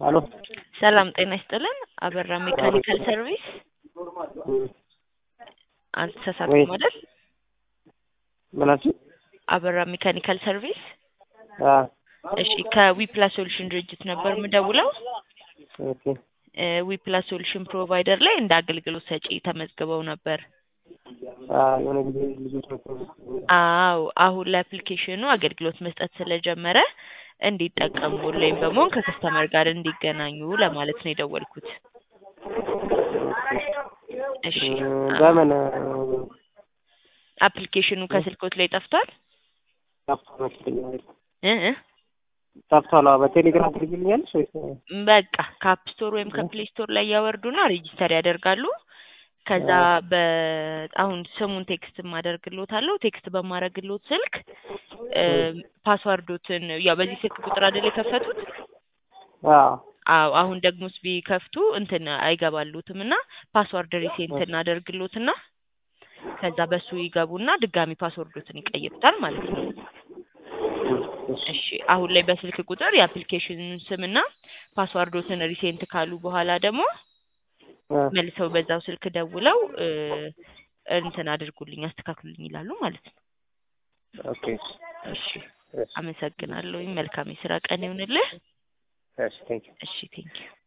አሎ ሰላም ጤና ይስጥልን። አበራ ሜካኒካል ሰርቪስ አልተሳሳትኩም ወይ አይደል? ምናችን? አበራ ሜካኒካል ሰርቪስ። አ እሺ ከዊፕላስ ሶሉሽን ድርጅት ነበር የምደውለው። ኦኬ ዊፕላስ ሶሉሽን ፕሮቫይደር ላይ እንደ አገልግሎት ሰጪ ተመዝግበው ነበር። አ የሆነ ጊዜ ልጆች መጥተው አዎ አሁን ላይ አፕሊኬሽኑ አገልግሎት መስጠት ስለጀመረ እንዲጠቀሙ ወይም በመሆን ከከስተመር ጋር እንዲገናኙ ለማለት ነው የደወልኩት። እሺ እ በምን አፕሊኬሽኑ ከስልኮት ላይ ጠፍቷል ጠፍቷል መሰለኝ አይደል? እ እ ጠፍቷል። አዎ በቴሌግራም ትልክልኛለሽ ወይስ በቃ ከአፕ ስቶር ወይም ከፕሌይ ስቶር ላይ ያወርዱና ሬጂስተር ያደርጋሉ። ከዛ በ አሁን ስሙን ቴክስት ማደርግሎታለሁ። ቴክስት በማደርግሎት ስልክ እ ፓስዋርዶትን ያው በዚህ ስልክ ቁጥር አይደል የከፈቱት? አዎ አዎ አሁን ደግሞ ቢከፍቱ እንትን አይገባሉትም እና ፓስዋርድ ሪሴንት እናደርግሎትና ከዛ በሱ ይገቡና ድጋሚ ፓስወርዶትን ይቀይሩታል ማለት ነው። እሺ አሁን ላይ በስልክ ቁጥር የአፕሊኬሽኑን ስምና ፓስዋርዶትን ሪሴንት ካሉ በኋላ ደግሞ አ መልሰው በዛው ስልክ ደውለው እ እንትን አድርጉልኝ አስተካክሉልኝ ይላሉ ማለት ነው። ኦኬ እሺ አመሰግናለሁ። መልካም የስራ ቀን ይሁንልህ። እሺ ቴንክ እሺ ቴንኪው